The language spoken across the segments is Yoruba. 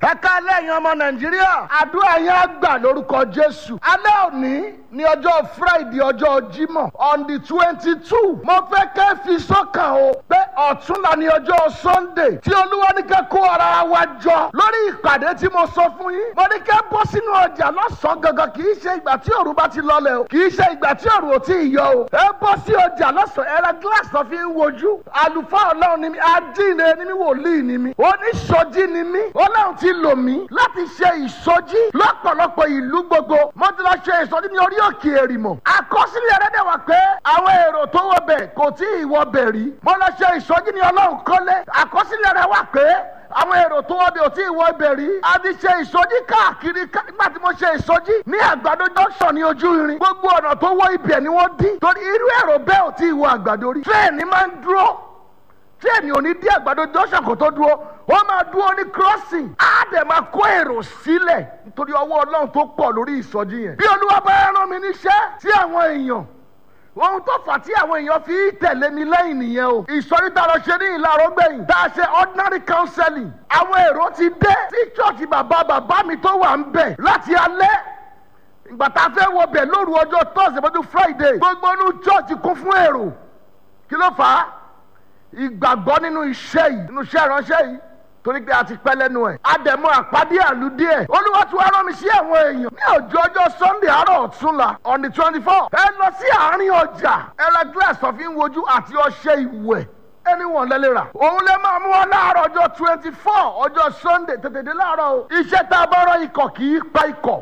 ẹ ká lẹ́yìn ọmọ nàìjíríà àdúrà yẹn á gbà lórúkọ jésù alẹ́ òní ní ọjọ́ friday ọjọ́ jímọ̀ on the twenty two mo fẹ́ kẹ́ fi sọ́kàn o pé ọ̀túnla ní ọjọ́ sunday tí olúwa ní kẹ́ kó ara wa jọ lórí ìpàdé tí mo sọ fún yín mo ní kẹ́ bọ́ sínú ọjà lọ́sàn-án gangan kì í ṣe ìgbà tí òru bá ti lọlẹ̀ o kì í ṣe ìgbà tí òru ò tí ì yọ o ẹ bọ́ sí ọjà lọ́sàn-án ẹ ra gíláàsì tó fi ń wojú àlùfáà ọlọ́run ni mi adínre ni mi wòlíì ni mi oníṣojí ni mi ọlọ́run ti lò mí láti ṣe ìsọjí lọ́pọ̀lọpọ̀ ìlú gbogbo mo ti lọ ṣe ìsọjí ní orí òkè èrìmọ̀ àkọsílẹ̀ rẹ̀ dẹ̀ wá pé àwọn èrò tó wọ bẹ̀ kò tí ì wọ bẹ̀ rí mo lọ ṣe ìsọjí ní ọlọ́run kọ́lé àkọsílẹ̀ rẹ̀ wá pé àwọn èrò tó wọ bẹ̀ ò tí ì wọ bẹ̀ rí a ti ṣe ìsọjí káàkiri nígbà tí mo ṣe ìsọjí ní àgbàdo junction ní ojú irin gbogbo ọ̀nà tó wọ ibẹ̀ ni wọ́n dí torí irú èrò bẹ́ẹ̀ ò tí ì wọ àgbàdo rí tírẹ̀ẹ̀nì máa ń dúró tírẹ̀ẹ̀nì ò ní dí àgbàdo junction kó tó dúró wọ́n máa dúró ní crossing á dẹ̀ máa kó èrò sílẹ̀ nítorí ọwọ́ ọlọ́run tó pọ̀ lórí ìsọjí yẹn. bí olúwa bá rán mi níṣẹ́ sí àwọn èèyàn ohun tó fà tí àwọn èèyàn fi tẹ̀lé mi lẹ́yìn nìyẹn o. ìsọjí tá a lọ ṣe ní ìlàrọ̀ gbẹ̀yìn tá a ṣe ordinary counseling àwọn èrò ti dé sí church bàbá bàbá mi tó wà ń bẹ̀ láti alẹ́ ìgbà tá a fẹ́ wọ bẹ̀ lóru ọjọ́ thursday mọ́tò friday gbogbo inú church kún fún èrò kí ló fà á ìgbàgbọ́ nínú iṣẹ́ yìí nínú iṣẹ́ ìránṣẹ́ yìí torí pé a ti pẹ́ lẹ́nu ẹ̀ àdẹ̀mọ́ àpàdé àlùdí ẹ̀ olúwa tí wàá rán mi sí àwọn èèyàn ní ọjọ́ ọjọ́ sunday àárọ̀ ọ̀túnla on the twenty four ẹ lọ sí àárín ọjà ẹ ra glass tó fi ń wojú àti ọṣẹ ìwẹ̀ ẹni wọn lẹ́lẹ́ rà òun lè máa mú wọn láàárọ̀ ọjọ́ twenty four ọjọ́ sunday tètè dé láàárọ̀ o iṣẹ́ tá a bá rán ikọ̀ kì í pa ikọ̀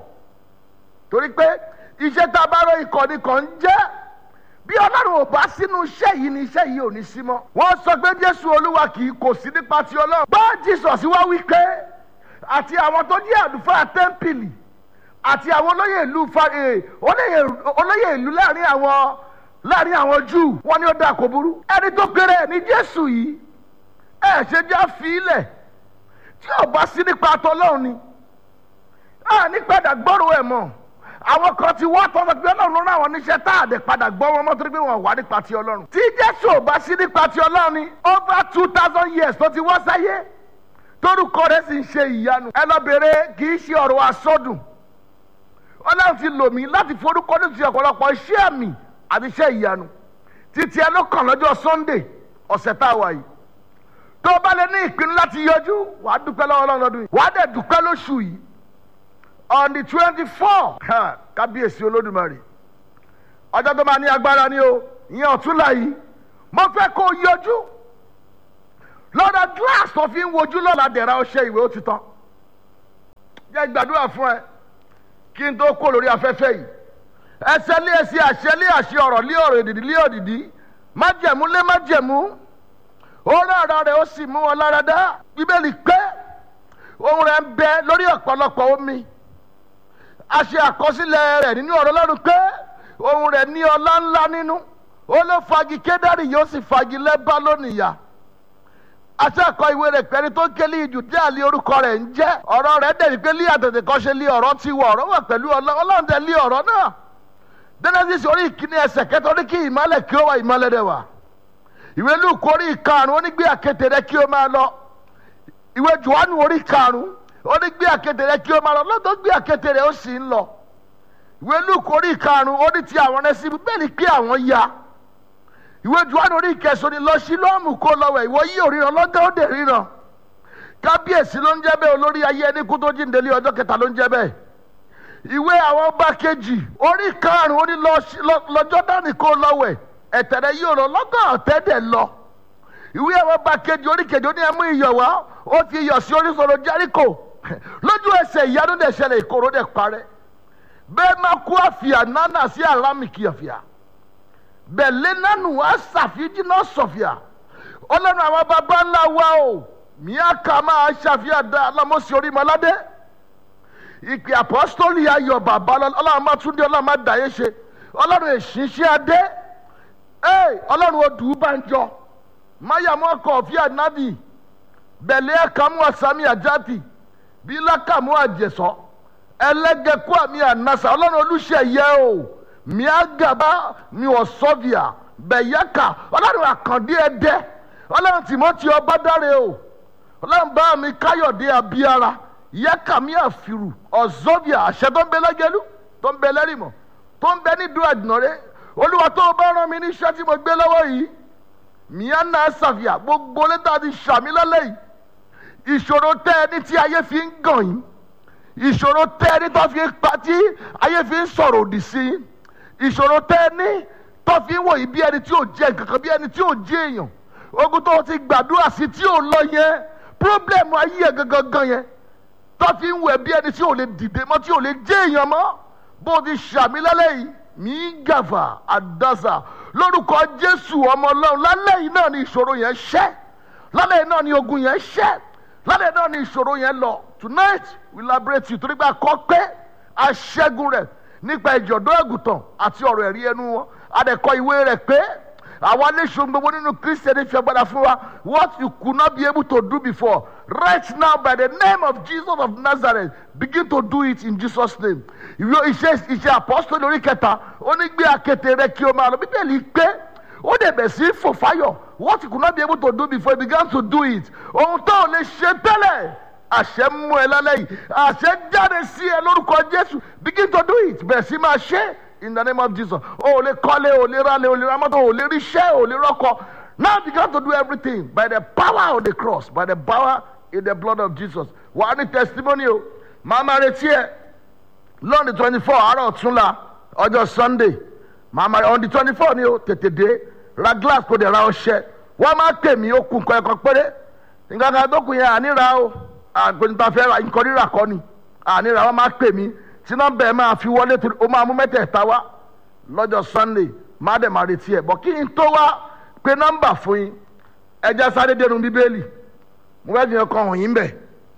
torí pé iṣẹ́ tá a bá rán ikọ̀ ni kò ń jẹ́ bí ọlọ́run ò bá sínú iṣẹ́ yìí ni iṣẹ́ yìí ò ní sí mọ́. wọ́n sọ pé jésù olúwa kì í kò sí nípa ti ọlọ́run. bá jesus wá wí pé àti àwọn tó jẹ́ àlùfáà tẹ́ḿpìlì àti àwọn olóyè ìlú olóyè ìlú láàrin àwọn láàrin àwọn júù wọ́n ní ó dáa kó burú. ẹni tó péré ẹ̀ ní jésù yìí ẹ̀ ṣe já fi ilẹ̀ tí ò bá sí nípa tọlọ́run ni. a ní padà gbọ́rọ̀ ẹ̀ mọ́ àwọn kan ti wá tọ́ pé ọlọ́run ló rán àwọn oníṣẹ́ tá a dẹ̀ padà gbọ́ wọn mọ́ torí pé wọ́n wà nípa ti ọlọ́run. tí jésù ò bá sí nípa ti ọlọ́run ni over two thousand years tó ti wá sáyé torúkọ rẹ̀ sì ń ṣe ìyanu. ẹ lọ bèrè kì í ṣe ọ̀rọ̀ asọ́dùn ọlọ́run ti lò mí láti forúkọ ní ti ọ̀pọ̀lọpọ̀ iṣẹ́ àmì àti iṣẹ́ ìyanu títí ẹ ló kàn lọ́jọ́ sunday ọ̀sẹ̀ tá a wà yìí tó o bá lè ní ìpinnu láti yọjú wàá dúpẹ́ lọ́wọ́ ọlọ́run lọ́dún yìí wàá dẹ̀ dúpẹ́ lóṣù yìí on the twenty four kábíyèsí olódùmarè ọjọ́ tó máa ní agbára ni o ìyẹn ọ̀túnla yìí mo fẹ́ kó o yọjú lọ́dọ̀ glass tó fi ń wojú lọ́la dẹ̀ra ọṣẹ ìwé ó ti tán jẹ́ gbàdúrà fún ẹ kí n tó kó lórí afẹ́fẹ́ yìí ẹsẹ̀ lé ẹsẹ̀ àṣẹ lé àṣẹ ọ̀rọ̀ lé ọ̀rọ̀ èdìdí lé òdìdí májẹ̀mú lé májẹ̀mú orí ọ̀rọ̀ rẹ̀ ó sì mú wọn lára dá bíbélì pé ohun rẹ̀ ń bẹ lórí ọ̀pọ̀lọpọ̀ omi a ṣe àkọsílẹ̀ rẹ̀ nínú ọ̀rọ̀ lọ́rùn pé ohun rẹ̀ ní ọlá ńlá nínú ó ló fagi kédárì yóò sì fagi lẹ́bá lónìyà àti àkọ ìwé rẹ̀ pẹ̀lú tó ké lé ìjù díẹ̀ lé orúkọ rẹ̀ ń jẹ́ ọ̀rọ̀ rẹ̀ dẹ̀ wípé lé àtẹ̀tẹ̀ kan ṣe lé ọ̀rọ̀ ti wọ̀ ọ̀rọ̀ wà pẹ̀lú ọlọ́run tẹ̀ lé ọ̀rọ̀ náà Genesis orí ìkíní ẹsẹ̀ kẹta orí kí ìmọ̀lẹ̀ kí ó wà ìmọ̀lẹ̀ rẹ̀ wà ìwé Lúùkù orí ìkarùn ó ní gbé àkéte rẹ̀ kí ó máa lọ ìwé Jòhánù orí karùn ó ní gbé àkéte rẹ̀ kí ó máa lọ lọ́dọ̀ gbé àkéte rẹ̀ ó sì ń lọ ìwé Lúùkù orí karùn ó ní ti àwọn ẹsẹ̀ bẹ́ẹ̀ ni pé àwọn ya ìwé Jòhánù orí kẹsàn-án ni lọ sí lọ́ọ̀mù kó lọ́wọ́ ìwọ yí òríran lọ́gá ó dẹ̀ ríran kábíyèsí ló ń jẹ́ bẹ́ẹ̀ olórí ayé ẹni kú tó jíǹde lé ọjọ́ kẹta ló ń jẹ́ bẹ́ẹ̀ ìwé àwọn ọba kejì orí karùn-ún ó ní lọ́jọ́ dání kó lọ́wọ́ ẹ̀tẹ̀rẹ̀ yí òrò lọ́gá ọ̀tẹ́ dẹ̀ lọ ìwé àwọn ọba kejì orí kejì ó ní ẹmú iyọ̀ wá ó fi iyọ̀ sí oríṣiríṣi Járíkò lójú ẹsẹ̀ ìyanu dẹ̀ ṣẹlẹ̀ ìkorò dẹ̀ parẹ́ bẹ́ẹ̀ máa kú àfìà nánà sí àlámìkì àfìà bẹ̀lẹ́ nánu àṣàfíjì náà sọ̀fìà ọlọ́run àwọn baba ńlá wa o miaka máa ṣàfihàn dá alámọ̀sí orí mọ́ládé ìpè àpọ́sítọ́lì ayọ̀ bàbá ọlọ́run máa tún dé ọlọ́run máa dàyé ṣe ọlọ́run èṣìṣẹ́ adé ọlọ́run odù banjọ mayamọ kọfí anabi bẹ̀lẹ́ ẹ̀kámú asami àjáde bílákàmú àjẹsọ ẹlẹ́gẹ̀kú àmì ànásà ọlọ́run olùṣeyẹ o miagaba mi ọ̀sọ́bìà bẹ̀yẹ́kà ọlọ́run àkàndé ẹ̀dẹ́ ọlọ́run tìmọ́tì ọba dáre o ọlọ́run bá mi káyọ̀dé abíára yẹ́kàmíà fìrù ọ̀zọ́bìà àṣẹ tó ń bẹ lẹ́gẹ̀lú tó ń bẹ lẹ́rìmọ̀ tó ń bẹ ní dúró àdìnàrẹ́ olúwa tó o bá rán mi níṣẹ́ tí mo gbé lọ́wọ́ yìí mìíràn náà ṣàfihàn gbogbo létà ti ṣàmì lálẹ́ yìí ìṣòro tẹ́ ẹni tí ayé fi ń gàn yín ìṣòro tẹ́ ẹni tó fi ń pa tí ayé fi ń sọ̀rọ̀ òdì sí yín ìṣòro tẹ́ ẹni tó fi ń wò yín bí ẹni tí ò jẹ́ nǹkan kan bí ẹni tí ò jẹ́ èèyàn ogun tó ti gbàdúrà sí tí ò lọ yẹn pírọ́blẹ̀mù ayé ẹ̀ gangan gan yẹn tó fi ń wẹ̀ bí ẹni tí ò lè dìde mọ́ tí ò lè jẹ́ èèyàn mọ́ bó ti ṣàmì lálẹ́ yìí mí gàfà àdásà lórúkọ jésù ọmọ ọlọ́run lálẹ́ yìí náà ni ìṣòro yẹn ṣẹ́ lálẹ́ yìí náà ni ogun yẹn ṣẹ́ lálẹ́ yìí náà ni ìṣòro yẹn lọ tonight we liberate you torí pé àkọ́ pé aṣẹ́gun rẹ̀ nípa ìjọ̀dọ́ ẹ̀gùtàn àti ọ̀rọ̀ ẹ̀rí ẹnu wọn adẹ̀kọ ìwé rẹ̀ pé àwa aléṣun gbogbo nínú kristiani fi agbada fún wa what you could not be able to do before right now by the name of jesus of nazareth begin to do it in jesus name ìwé iṣẹ́ iṣẹ́ apọ́sítọ́lì orí kẹta ó ní gbé akéte rẹ kí o máa lọ bíbélì pé ó dẹ̀ bẹ̀ sí fò fáyọ̀ what you could not be able to do before you began to do it ohun tó o lè ṣe tẹ́lẹ̀ àṣẹ mú ẹ lálẹ́ yìí àṣẹ jáde sí ẹ lórúkọ jésù begin to do it bẹ̀ sí máa ṣe in the name of jesus o ò lè kọ́lé o ò lè rálé o ò lè ra mọ́tò o ò lè ríṣẹ́ o ò lè rọ́kọ now begin to do everything by the power of the cross by the power in the blood of jesus wàá ní testimony o màá máa retí ẹ lọ́ọ̀nì twenty four àárọ̀ ọ̀túnla ọjọ́ sunday màá máa on the twenty four ni o tètè dé ra glass kò dé ra ọṣẹ wọ́n máa pè mí ó kù nǹkan ẹ̀kan péré nǹkan kan tó kù yẹn àníra o àgbẹ̀nta fẹ́ ra nǹkan rírà kọ́ ni àníra wọ́n máa pè mí tí nọ́mbà ẹ̀ máa fi wọlé torí ó máa mú mẹ́tẹ̀ẹ̀ta wá lọ́jọ́ sunday má dẹ̀ máa retí ẹ̀ bọ̀ kí n tó wá pé nọ́mbà fún yín ẹjẹ́ sáré dénú bíbélì mo fẹ́ jìyàn kan hàn yín bẹ̀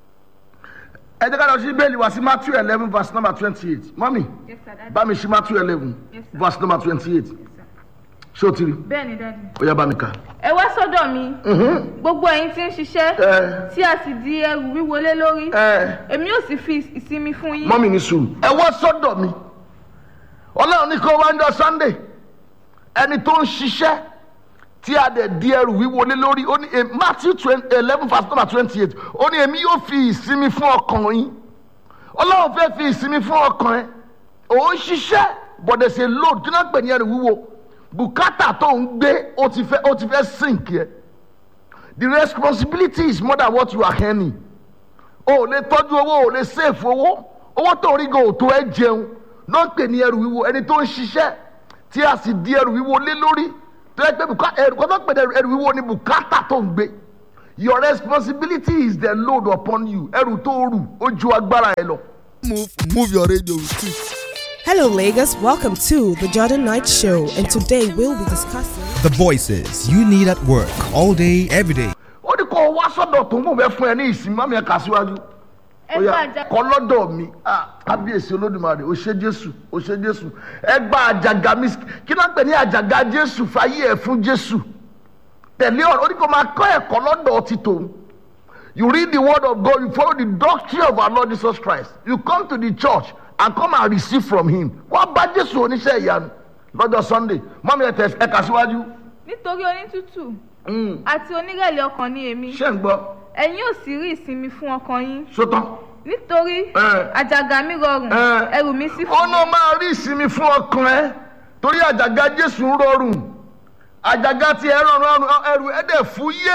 ẹ jẹ́ ká lọ sí bíbélì wá sí matthew eleven verse number twenty eight mọ́mì Yes, sir, Daddy. bá mi sí matthew eleven Yes, sir. verse number twenty eight Yes, sir. ṣé o ti rí bẹ́ẹ̀ ni dáàdi. ó yá bá mi kà. ẹ wá sọ́dọ̀ mi gbogbo ẹ̀yin tí ń ṣiṣẹ́ ẹ tí a sì di ẹrù wíwọlé lórí ẹ èmi yóò sì fi ìsinmi fún yín. mọ́mì ní sùúrù. ẹ wá sọ́dọ̀ mi ọlọ́run ní kó wá ń jọ sunday ẹni tó ń ṣiṣẹ́ tí a dẹ̀ di ẹrù wíwọlé lórí ó ní eh, matthew eleven verse number twenty eight ó ní èmi yóò fi ìsinmi fún ọkàn yín ọlọ́run fẹ́ fi ìsinmi fún ọkàn ẹ òun ṣiṣẹ́ bọ̀dẹ̀ ṣe load kí náà pè ní ẹrù wíwo bùkátà tó ń gbé ó ti fẹ́ ó ti fẹ́ sink yẹ the responsibility is more than what you are earning o ò lè tọ́jú owó o ò lè sèfù owó owó tó rí gan òtó ẹ jẹun ló ń pè ní ẹrù wíwo ẹni tó ń ṣiṣẹ́ tí a sì di ẹrù wíwo lé lórí tó yẹ pé bùká- ẹrù kan tó ń pè ní ẹrù wíwo ni bùkátà tó ń gbé your responsibility is the load upon you ẹrù tó rù ó ju agbára ẹ lọ. move move your radio with it. Hello, Lagos. Welcome to the Jordan Knight Show, and today we'll be discussing. The voices you need at work all day, every day. ó ní kó o wá sọ́dọ̀ tó ń bò bẹ́ fún ẹ ní ìsinmi mọ́mí ẹ kà síwájú. ẹ Ó yá, gba àjà- kọ́ lọ́dọ̀ mi Ah, kábíyèsí olódùmarè ó ṣe jésù ó ṣe jésù ẹ gba àjàgà mi kí náà pè ní àjàgà jésù fàyè ẹ fún jésù tẹ̀lé ọ̀rọ̀ ó ní kó máa kọ́ ẹ̀kọ́ lọ́dọ̀ ti tòun you read the word of God you follow the doctrine of our Lord Jesus Christ you come to the church and come and receive from him wọ́n bá jésù oníṣẹ́ ìyanu lọ́jọ́ sunday mọ́mí ẹ tẹ̀ ẹ kà síwájú nítorí onítútù àti onírẹ̀lẹ̀ ọkàn ni èmi ṣé ń gbọ́ ẹ̀yin yóò sì rí ìsinmi fún ọkàn yín sótán. nítorí Ẹ. àjàgà mi rọrùn Ẹ. ẹrù mi sì ọ̀nà máa rí ìsinmi fún ọkàn ẹ torí àjàgà jésù ń rọrùn àjàgà tí ẹ rọrùn ọrùn ẹrù ẹ dẹ̀ fún yé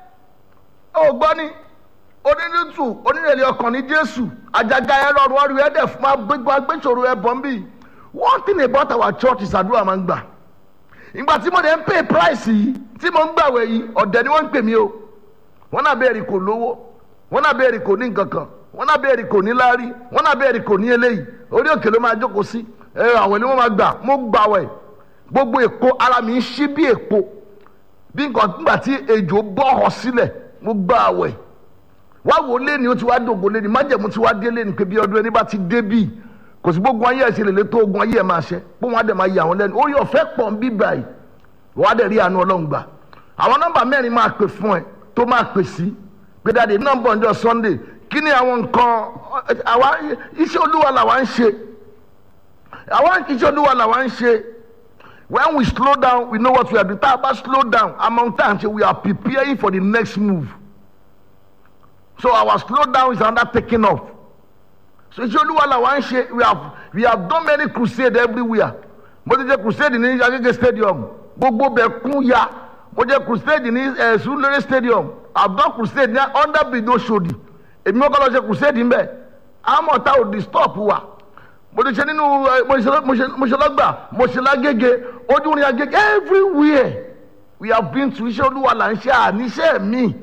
ó gbọ́ ni onínútù onírèlè ọkàn ní jésù àjàgà ẹ rọrùn ọrùn ẹ dẹ̀ fún agbégbá agbésòro ẹ bọ̀ ń bì one thing about our church is àdúrà máa ń gbà ìgbà tí mo dẹ̀ ń pay price yìí tí mo ń gbàwẹ̀ yìí ọ̀dẹ̀ ni wọ́n ń pè mí o wọn náà bẹ́ẹ̀ rí kò lówó wọn náà bẹ́ẹ̀ rí kò ní nǹkan kan wọn náà bẹ́ẹ̀ rí kò ní láárí wọn náà bẹ́ẹ̀ rí kò ní eléyìí orí òkè ló máa jókòó sí ẹ àwẹ̀ ni wọ́n máa gbà mo gbà wẹ̀ gbogbo èpo ara mi ń ṣí bí èpo bí nǹkan nígbà tí ejò bọ́ ọ sílẹ̀ mo gbà wẹ̀ wá wò ó léni ó ti wá dògbò léni májẹ̀mú ti wá dé léni pé bí ọdún ẹni bá ti dé bíi kò sí gbogbo ayé ẹ̀ ṣe lè lé tó ogun ayé ẹ̀ máa ṣe pé wọ́n á dẹ̀ máa yà wọ́n lẹ́nu orí ọ̀fẹ́ pọ̀ ń bí báyìí wọ́n á dẹ̀ rí àánú ọlọ́run gbà àwọn nọ́mbà mẹ́rin máa pè fún ẹ tó máa pè sí pé dáadé nọ́mbà ọjọ́ sunday kí ni àwọn nǹkan àwa iṣẹ́ olúwa làwa ń ṣe àwa iṣẹ́ olúwa làwa ń ṣe when we slow down we know what we are doing tá a bá slow down among time say we are preparing for the next move so our slow down is another taking off so iṣẹ́ olúwa làwa ń ṣe we have we have done many crusade everywhere mo ti jẹ́ crusade ní agége stadium gbogbo bẹ̀ kún ya mo jẹ́ crusade ní ẹ̀ sulere stadium i have done crusade ní under bridge oṣodi èmi mọ́kọ́ lọ ṣe crusade ń bẹ̀ àmọ́ ta ò disturb wa mo ti ṣe nínú ẹ, mo ṣe- mo ṣe- mo ṣe lọ́gbà mo ṣe lágége ojú ní agége everywhere we have been to iṣẹ́ olúwa là ń ṣe àníṣe míì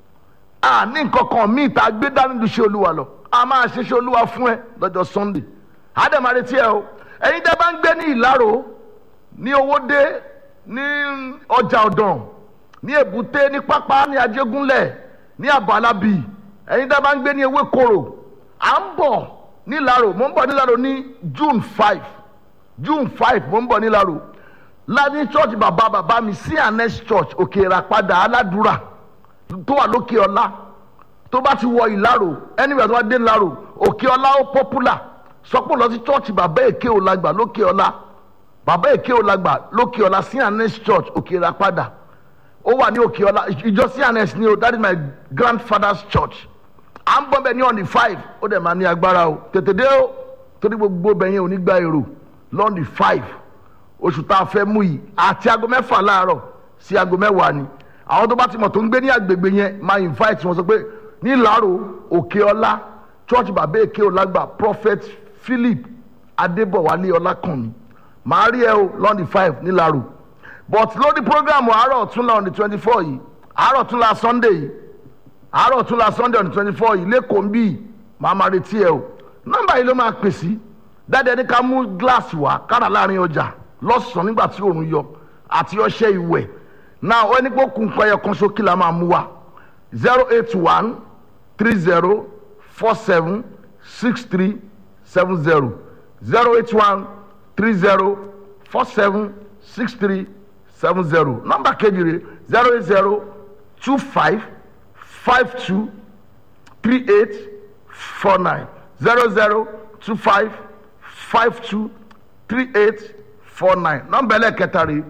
àní nǹkan kan míì tá a gbé dání lu iṣẹ́ olúwa lọ a máa ṣe iṣẹ́ olúwa fún ẹ lọ́jọ́ sunday àdèmà retí ẹ o ẹ̀yin tẹ́ bá ń gbé ní ìlàrò ní owódé ní ọjà ọ̀dàn ní èbúté ní pápá ní ajégúnlẹ̀ ní àbálábì ẹ̀yin tẹ́ bá ń gbé ní ewékoro à ń bọ̀ nílàrò mo ń bọ̀ nílàrò ní june five june five mo ń bọ̀ nílàrò láti church bàbá bàbá mi sí anes church òkè ìràpadà aládùúrà tó wà lókè ọlá tó bá ti wọ ìlàrò anywhere tó bá dé ìlàrò òkè ọlá ó popular sọpọ̀ lọ sí church bàbá èké òlàgbà lókè ọlá bàbá èké òlàgbà lókè ọlá sí anes church òkè ìràpadà ó wà ní òkè ọlá ìjọ sí anes ni o that is my grandfather's church à ń bọ́ bẹ́ẹ̀ ní on the five ó dẹ̀ máa ní agbára o tètè dé o torí gbogbo bẹ̀yẹn ò ní gba èrò lọ́n the five oṣù tá a fẹ́ mú yìí àti aago mẹ́fà láàárọ̀ sí aago mẹ́wàá ni àwọn tó bá ti mọ̀ tó ń gbé ní agbègbè yẹn máa invite wọn sọ pé ní ìlàrò òkè ọlá church bàbá èké ọlágbà prophet philip adébọ̀wálé ọlákànmí màá rí ẹ o lọ́n the five nílàrò but lórí program àárọ̀ ọ̀túnla on the twenty four yìí àárọ̀ ọ̀túnla sunday yìí àárọ̀ ọ̀túnla sunday on the twenty four yìí lẹ́kọ̀ọ́ ń bí màá máa retí ẹ o nọ́mbà yìí ló máa pè sí dáadáa ní ká mú gíláàsì wá kára láàrin ọjà lọ́sàn-án nígbà tí òòrùn yọ àti ọṣẹ ìwẹ̀ náà ó ní kó kun pẹyẹ kan sókè la máa mú wa zero eight one three zero four seven six three seven zero zero eight one three zero four seven six three seven zero nọ́mbà kejì rẹ̀ zero eight zero two five five two three eight four nine zero zero two five five two three eight four nine nọ́mbà ẹlẹ́kẹta rẹ̀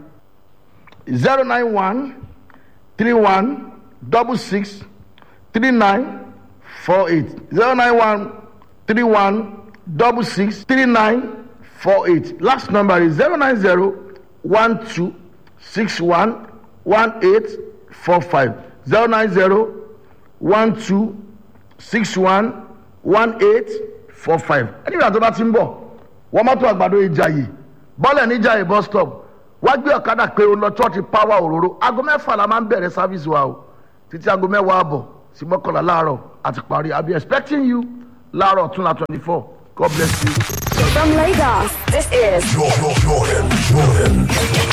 zero nine one three one double six three nine four eight zero nine one three one double six three nine four eight last number is zero nine zero one two six one one eight four five zero nine zero one two six one one eight four five ẹni ìrìn àjò bá ti ń bọ̀ wọ́n mọ́tò àgbàdo ìjàyè bọ́ọ̀lù ní ìjàyè bus stop wá gbé ọ̀kadà pé o lọ chọ́ọ̀chì power òróró aago mẹ́fà la máa ń bẹ̀rẹ̀ sáfíìsì wa o títí aago mẹ́wàá àbọ̀ sí mọ́kànlá láàárọ̀ àti parí i be expecting you láàárọ̀ tún la twenty four god bless you. From Lagos, this is Jordan, Jordan, Jordan.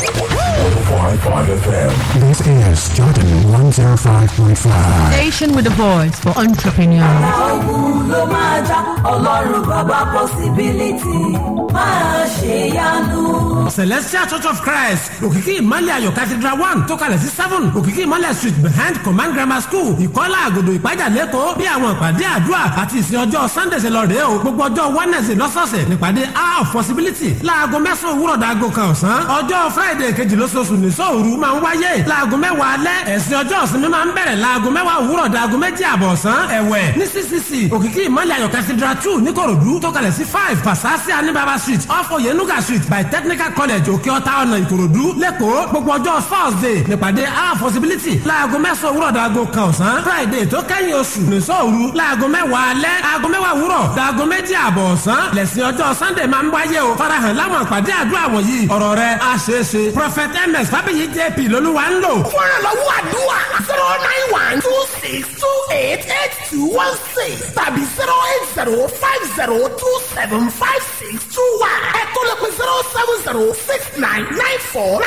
105.5 FM. This is Jordan 105.5. Station with a voice for entrepreneurs. ogun ló máa já ọlọ́run bàbá possibility máa ṣe yanu. celestial church of christ òkìkí ìmọ̀lẹ̀ ayọ̀ cathedral one tó kalẹ̀ sí seven òkìkí ìmọ̀lẹ̀ street behind command grammar school ìkọ́lá àgòdò ìpájà lẹ́kọ̀ọ́ bí àwọn ìpàdé àdúrà àti ìsìn ọjọ́ sunday ṣe lọ rèé o gbogbo ọjọ́ wednesday lọ́sọ̀ọ̀sẹ̀ nípàdé hour of possibility láago mẹ́sàn-án òwúrọ̀ dàgò kan ọ̀sán ọjọ́ friday kejì lóṣooṣù ní sóòru máa ń wáyé láago mẹ́wàá alẹ́ ẹ̀sìn ọjọ́ ìsinmi máa ń bẹ̀rẹ̀ láago mẹ́wàá òwúrọ̀ dàgò méjì àbọ̀ ọ̀sán ẹ̀wẹ̀ ní ccc òkìkí ìmọ̀lẹ̀ ayọ̀ cathedral two níkòròdú tó kalẹ̀ sí five pasasi anibaba street off oyenuga street by technical college òkè ọ̀tá ọ̀nà ìkòròdú lẹ́kọ̀ọ́ gbogbo ọjọ́ thursday nípàdé our possibility láago mẹ́sàn-án òwúrọ̀ dàgò kan ọ̀sán friday tó kẹ́yìn oṣù nìṣọ́ òru láago mẹ́wàá alẹ́ aago mẹ́wàá òwúrọ̀ dàgò méjì àbọ̀ ọ̀sán lẹ́sìn ọjọ́ sunday máa ń wáyé o farahàn láwọn àpàdé àdúrà wọ̀nyí ọ̀rọ̀ rẹ̀ á ṣeé ṣe prophet ms fábíyì jp lolúwa ń lò. fúnra lọ́wọ́ àdúrà zero nine one two six two eight eight two one six tàbí zero eight zero five zero two seven five six two one ẹ̀kọ́ lè pe zero seven zero six nine nine four nine.